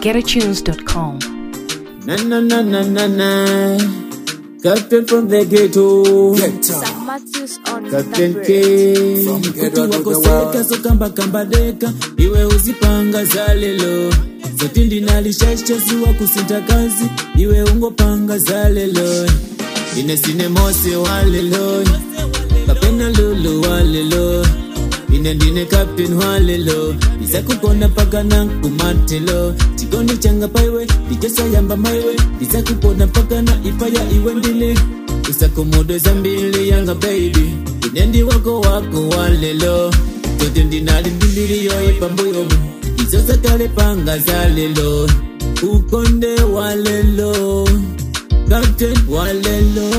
getatunes.com. Na na na na na na. Captain from the ghetto. St. Matthews on Captain the K. bridge. Kuti wakoseka sokamba kamba deka iwe uzipanga za lelo zoti ndinalishashasiwa kusinta kazi iwe ungopanga za lelo ine sine mose wa lelo kapena lulu wa lelo ine ndine captain wa lelo ndizakugona pakana kumatelo chikondi changa paiwe ndichosayamba maiwe ndizakugona pakana ipaya iwe ndili usakomodweza mbili yanga baby ine ndi wako wako wa lelo tote ndinali ndimbili yoye pambuyo izo zakale panga za lelo ukonde wa lelo captain wa lelo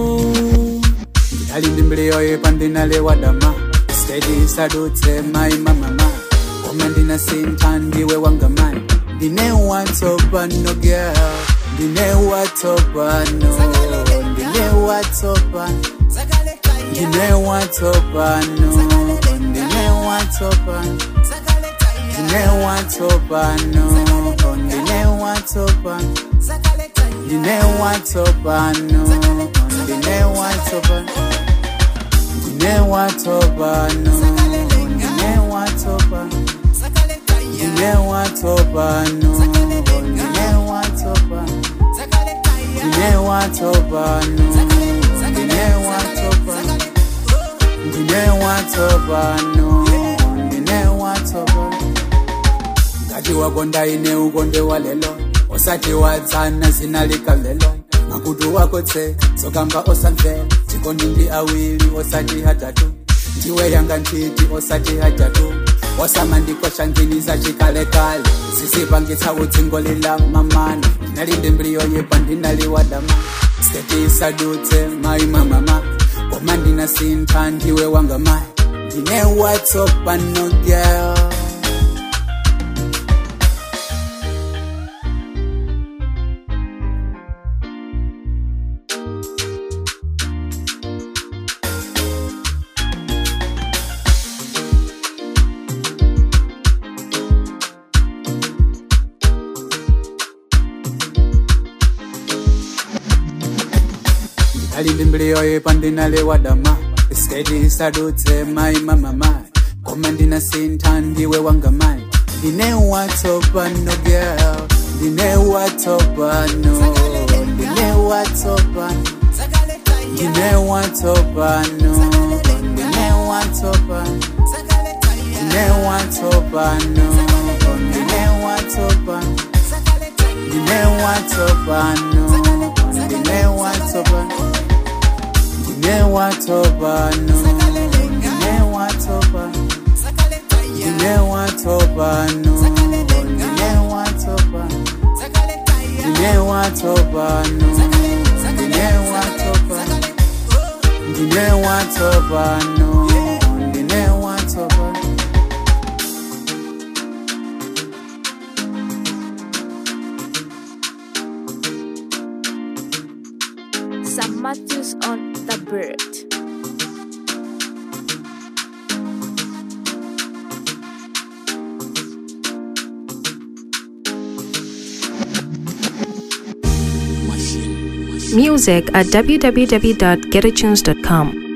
ndinalimbimbiliyoye pandinale wadama stedi sadutse mai mamama koma ndinasinta ndiwe wangamani ndine watsopano girl ndine watsopano ndine watsopano ndine watsopano ndine watsopano ndine watsopano ndine watsopano ndine watsopano ndine watsopano ndine watsopano ndine watsopano ndine watsopano ndine watsopano ndine watsopano ndine watsopano ndine watsopano ndine watsopano ngati wakonda ine ukonde wa lelo osati wadzana zina likalelo makutu wako tse sokamba osamvera chikondi ndi awiri osati hatatu ndiwe yanga ntiti osati hatatu wasamandikosha nginiza chikalekale zisipangitsa utsingo lila mamana ndinalinde mbiliyo yepa ndinaliwadama sketi isadutse mai mamama koma ndinasintha ndiwe wanga mai ndine watsopano girl ndinalimbimbiliyoye pandinale wadama sketi isadutse mai mamama koma ndinasintha ndiwe wanga mai ndine watsopano girl ndine watsopano ndine watsopano ndine watsopano ndine watsopano ndine watsopano ndine watsopano ndine watsopano ndine watsopano ndine watsopano ndine watsopano ndine watsopano ndine watsopano ndine watsopano ndine watsopano ndine watsopano ndine watsopano St. Matthews on the bird. Music at www.getatunes.com.